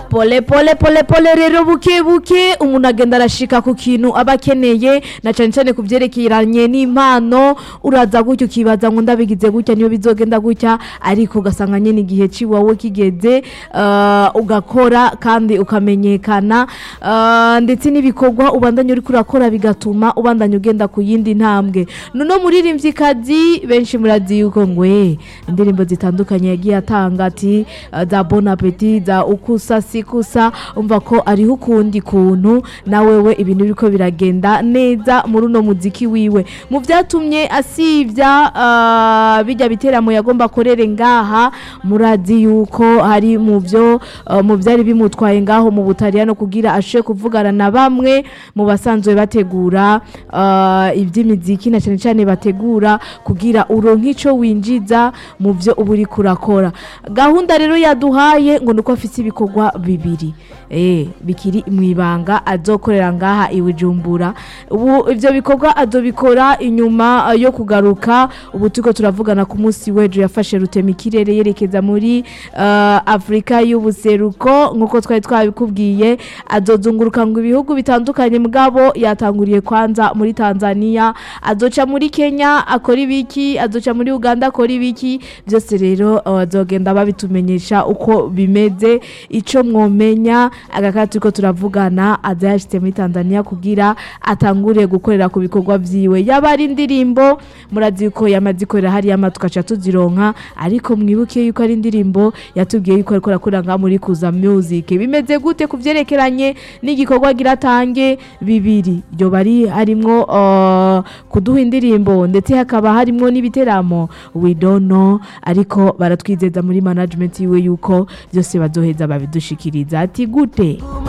pole pole pole pole rero buke buke umuntu agenda arashika ku kintu aba akeneye na cyane cyane ku byerekeranye n'impano uraza gutya ukibaza ngo ndabigize gutya niyo bizogenda gutya ariko ugasanga nyine igihe ciwawe kigeze uh, ugakora kandi ukamenyekana uh, ndetse n'ibikorwa ubandanya uriko urakora bigatuma ubandanya ugenda ku yindi ntambwe nuno muririmvyikazi benshi murazi yuko ngwe indirimbo zitandukanye yagiye atanga ati uh, za bon appetit za ukusa sikusa umva ko ariho ukundi kuntu na wewe ibintu biriko biragenda neza muri uno muziki wiwe mu vyatumye asivya uh, bijya biteramo yagomba akorere ngaha murazi yuko hari mu vyo uh, mu vyari bimutwaye ngaho mu butaliyano kugira ashe kuvugana na bamwe mu basanzwe bategura uh, ivy'imiziki na cyane cyane bategura kugira uronke ico winjiza mu vyo uba uriko urakora gahunda rero yaduhaye ngo nuko afite ibikorwa bibiri eh bikiri mu ibanga azokorera ngaha iwijumbura ubu ivyo bikorwa azobikora inyuma uh, yo kugaruka ubu turiko turavugana ku munsi w'ejo yafashe rutema ikirere yerekeza muri uh, Afrika y'ubuseruko nkuko twari twabikubwiye azozunguruka ngo ibihugu bitandukanye mugabo yatanguriye kwanza muri Tanzania azoca muri Kenya akora ibiki azoca muri Uganda akora ibiki byose rero uh, azogenda babitumenyesha uko bimeze ico mwomenya agakati turiko turavugana aza yashitse muri Tanzania kugira atangure gukorera ku bikorwa vyiwe yaba ari indirimbo murazi yuko yamaze ikorera hariya ama tugaca tuzironka ariko mwibuke yuko ari indirimbo yatubwiye yuko ariko arakora ngaha muri kuza music bimeze gute ku vyerekeranye n'igikorwa agira atange bibiri ryo bari harimwo uh, kuduha indirimbo ndetse hakaba harimwo n'ibiteramo we don't know ariko baratwizeza muri management yiwe yuko byose bazoheza babidushikiriza ati gute